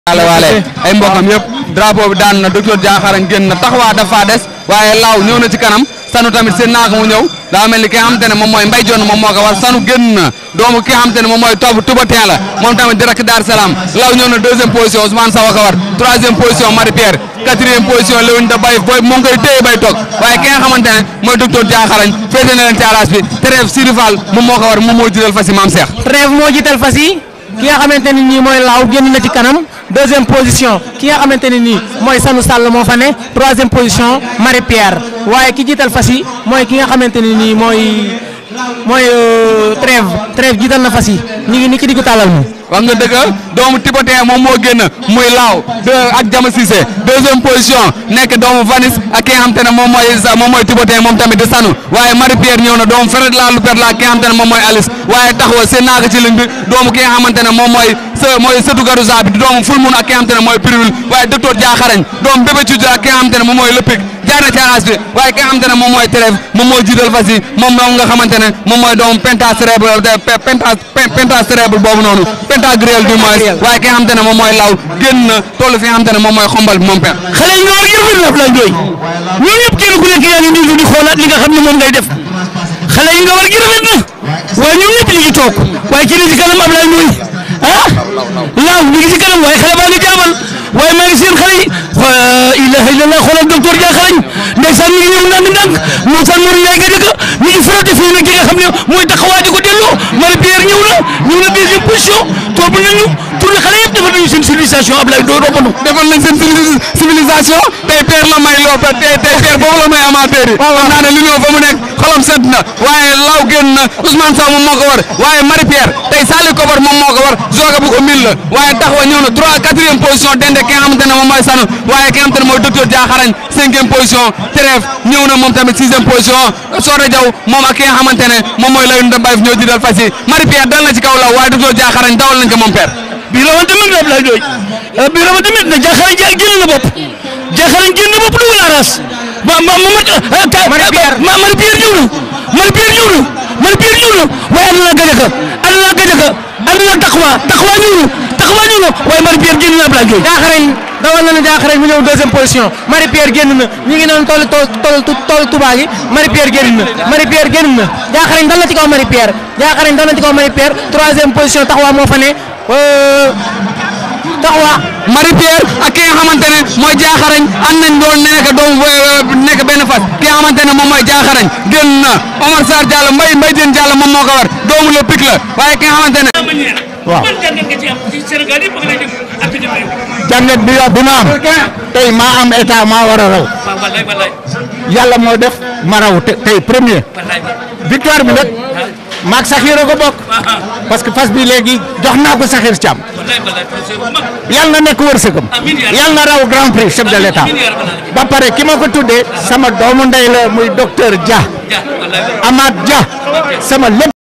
waale waale ay mbokam yëpp drapeau bi daan na docteur Diakharañ génn na taxawaa dafa des waaye laaw ñëw na ci kanam sanu tamit seen naaka mu ñëw daa mel ni ki nga xamante ne moom mooy mbay jonn moom moo ko war sanu génn na doomu ki nga xamante ne moom mooy topp tubatin la moom tamit direct Dar Salaam laaw ñëw na deuxième position Ousmane Sawa ko war troisième position Marie Pierre quatrième position Léwin da bay booy moo ngi koy téye bay toog waaye ki nga xamante ne mooy docteur Diakharañ féete na leen ci arage bi trêve Siri Fall moom moo ko war moom moo jiital fas yi maam Cheikh Trève moo jiital fas yi ki nga xamante ne nii mooy laaw génn na ci kanam deuxième position ki nga xamante ne nii mooy Sanu Sall moo fa ne troisième position Marie Pierre waaye ki jiital fas yi mooy ki nga xamante ne nii mooy mooy Trève Trève jiital na fas yi ñu ngi ni ki diggu tàllal mu wax nga dëgg doomu Tipotin moom moo génn muy laaw de ak Jama Cissé deuxième position nekk doomu Vanis ak ki nga xam te ne moom mooy moom mooy Tipotin moom tamit di sanu waaye Marie Pierre ñëw na doomu Fred la lu per la ki nga xam te ne moom mooy Alice waaye taxawa seen naaga ci ligne bi doomu ki nga xamante ne moom mooy sa mooy sëtu Garouza bi di doomu Fulmun ak ki nga xamante ne mooy Pirul waaye docteur Diakharañ doomu Bébé Cuuj ak ki nga xamante ne moom mooy Lëppik jaar na ci arage bi waaye ki nga xamante ne moom mooy Trève moom mooy jiital fas yi moom moom nga xamante ne moom mooy doomu penta cérébral penta penta cérébral boobu noonu pentagruel du moins waaye ki nga xamante ne moom mooy law génn na toll fi nga xamante ne moom mooy xombal bi moom pen xale yi nga war yëpp la Ablaye Ndoye ñoom ñëpp kenn ku nekk yaa ngi nii di xoolaat li nga xam ne moom ngay def xale yi nga war gi rafet na waaye ñoom ñëpp ñu ngi toog waaye ci li ci kanam Ablaye Ndoye ah laaw ñu ngi ci kanam waaye xale baa ngi jaamal waaye maa ngi seen xale yi waa ilaha illallah xoolal docteur Diakharañ ndeysaan mi ngi ñëw ndànk ndànk moom san Mourou Ndiaye nga dëkk mi ngi frotté fii nag ki nga xam ne mooy taxawaa di ko delloo Marie Pierre ñëw na ñëw na deuxième position topp nañu tourné xale yëpp defal nañu seen civilisation Ablaye Ndoye robbanu defal nañ seen civilisation tey Pierre la may loo tey tey Pierre boobu la may amateur yi xam naa ne li ñëw fa mu nekk xolam set na waaye law génn na Ousmane Sow moom moo ko war waaye Marie Pierre tey Sali Kobar moom moo ko war Zoga bu ko mil la waaye taxawa ñëw na trois quatrième position dende ki nga xamante ne moom mooy sanu waaye ki nga xamante ne mooy docteur Diakharañ cinquième position Trève ñëw na moom tamit sixième position Soda Diaw moom ak ki nga xamante ne moom mooy Layun Mbaye ñoo jiital fas yi Marie Pierre dal na ci kaw law waaye docteur Diakharañ dawal nañ ko moom père bii la woon tamit na Ablaye Ndoye bii la woon tamit na Diakharañ ja génn na bopp Diakharañ génn na bopp dugal aras ma ma ma ma Marie Pierre ma Marie Pierre ñëw na Marie Pierre ñëw na Marie Pierre ñëw na waaye ànd naa gajaka ànd naa gajaka ànd naa taxawa taxawa ñëw na taxawa ñëw na waaye Marie Pierre génn na Ablaye Ndoye Diakharañ dawal na ne Diakharañ mu ñëw deuxième position Marie Pierre génn na ñu ngi noonu toll toll toll Touba gi Marie Pierre génn na Marie Pierre génn na Diakharañ dal na ci kaw Marie Pierre Diakharañ dal na ci kaw Marie Pierre troisième position taxawa moo fa ne taxawa Marie Pierre ak ki nga xamante ne mooy Diakharañ ànd nañ doon nekk doomu nekk benn fas ki nga xamante ne moom mooy Diakharañ génn na Omar Sarr Diallo Mbaye Mbaye Diène Diallo moom moo ko war doomu le pic la waaye ki nga xamante ne. waaw jàngat bi bi ma am tey maa am état maa war a raw yàlla moo def ma raw tey premier victoire bi nag maag Saxiir a ko bokk parce que fas bi léegi jox naa ko Saxiir Thiam yàlla na nekk wërsëgam yàlla na raw grand prix chef de l' état ba pare ki ma ko tuddee sama doomu ndey la muy docteur Dia Amath Dia sama lépp